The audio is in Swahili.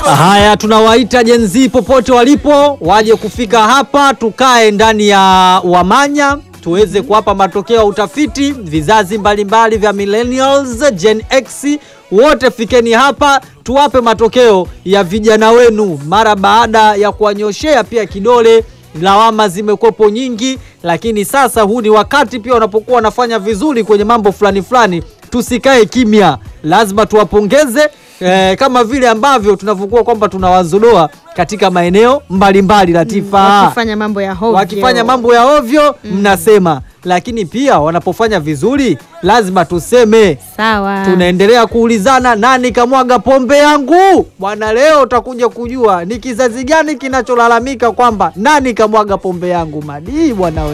Haya, tunawaita jenzi popote walipo waje kufika hapa, tukae ndani ya Wamanya tuweze kuwapa matokeo ya utafiti. Vizazi mbalimbali vya millennials, Gen X, wote fikeni hapa tuwape matokeo ya vijana wenu, mara baada ya kuwanyoshea pia kidole. Lawama zimekuwepo nyingi, lakini sasa huu ni wakati pia wanapokuwa wanafanya vizuri kwenye mambo fulani fulani, tusikae kimya, lazima tuwapongeze eh, kama vile ambavyo tunavyokuwa kwamba tunawazodoa katika maeneo mbalimbali Latifa wakifanya mambo ya hovyo. wakifanya mambo ya ovyo mnasema, lakini pia wanapofanya vizuri lazima tuseme. sawa. Tunaendelea kuulizana nani kamwaga pombe yangu bwana. Leo utakuja kujua ni kizazi gani kinacholalamika kwamba nani kamwaga pombe yangu. Madii bwana we.